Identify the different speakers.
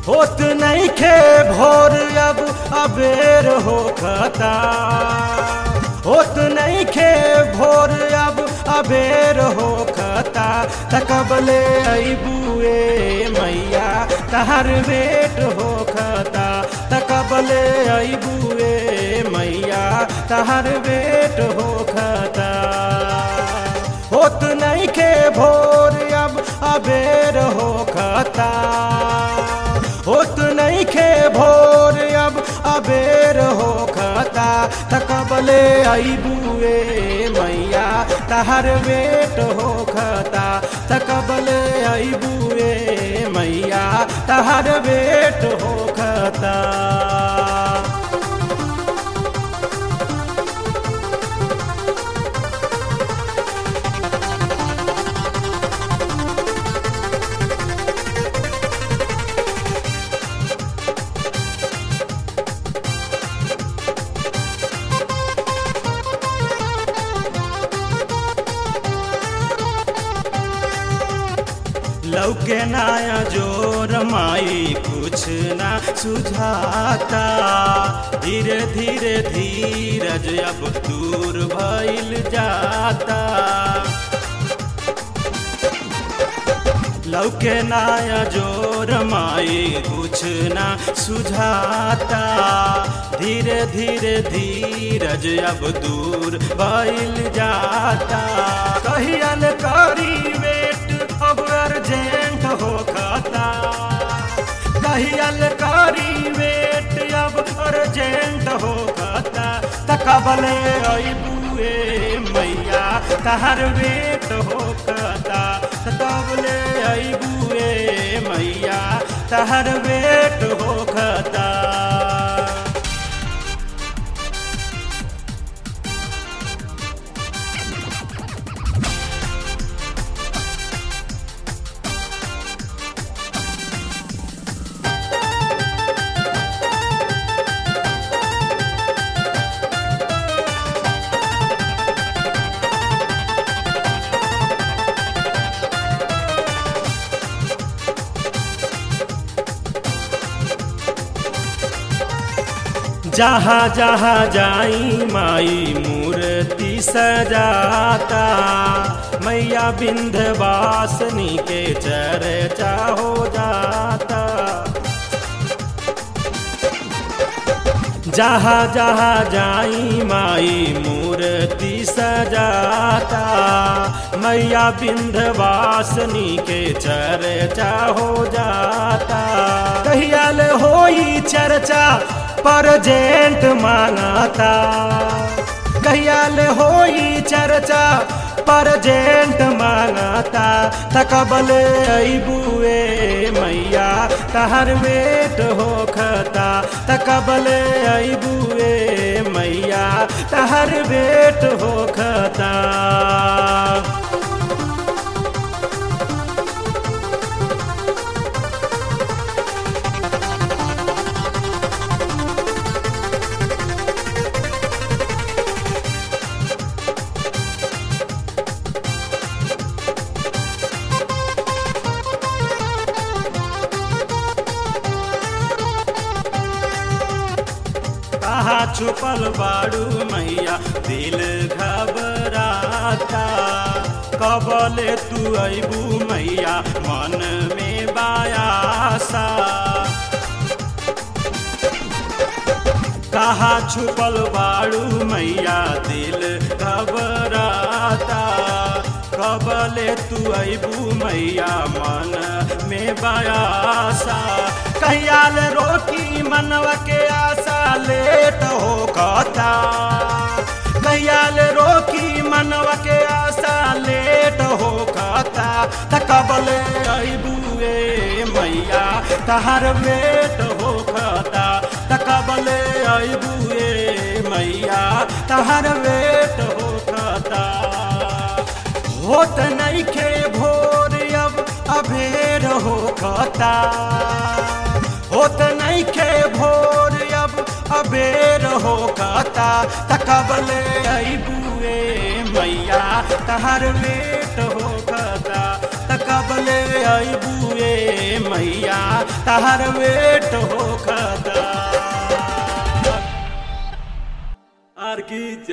Speaker 1: होत नहीं खे भोर अब अबेर हो खता होत नहीं खे भोर अब अबेर हो खता तकबले अबुए मैया तहर बेट हो खता तकबले अबुए मैया तहर बेट हो खता होत नहीं खे भोर अब अबेर हो खता होत नहीं खे भोर अब अबेर हो खता तकबले अबुए मैया तहर बेट हो खता तकबले अबुए मैया तहर बेट हो खता लौके नाया जोर माई कुछ ना सुझाता धीरे धीरे धीरज अब दूर भइल जाता लौके नाया जोर माई कुछ ना सुझाता धीरे धीरे धीरज अब दूर भइल जाता कहियल करी वेट अब अर्जेंट हो खाता कहियल करी वेट अब अर्जेंट हो खाता तकबले अबुए मैया तहर वेट हो खाता तकबले अबुए मैया तहर वेट हो खाता जहाँ जहाँ जाई माई मूर्ति सजाता मैया बिंधवासनी के चर्चा हो जाता जहाँ जहाँ जाई माई मूर्ति सजाता मैया बिंधवासनी के चर्चा हो जाता कहियाल होई चर्चा परजेंट मांगाता कहियाल होई चर्चा परजेंट मांगाता तकबल अबुए मैया तहर वेट हो खता तकबल अबुए मैया तहर वेट हो खता कहा छुपल बाड़ू मैया दिल घबराता कबले तू अबू मैया मन में बायासा कहा छुपल बाड़ू मैया दिल घबराता कबले तू अबू मैया मन में बयासा कहियाल रोकी मनवा के आशा लेट हो कहता कहियाल रोकी मनवा के आशा लेट हो कहता तकबले अबुए मैया तहर बेट हो कहता तकबले अबुए मैया तहर बेट हो कहता होत नहीं खे भोर अब अभेर हो कहता होत नहीं खे भोर अब अबेर हो कहता तकबले अबुए मैया तहर बेट हो कहता तकबले अबुए मैया तहर वेट हो खता आर की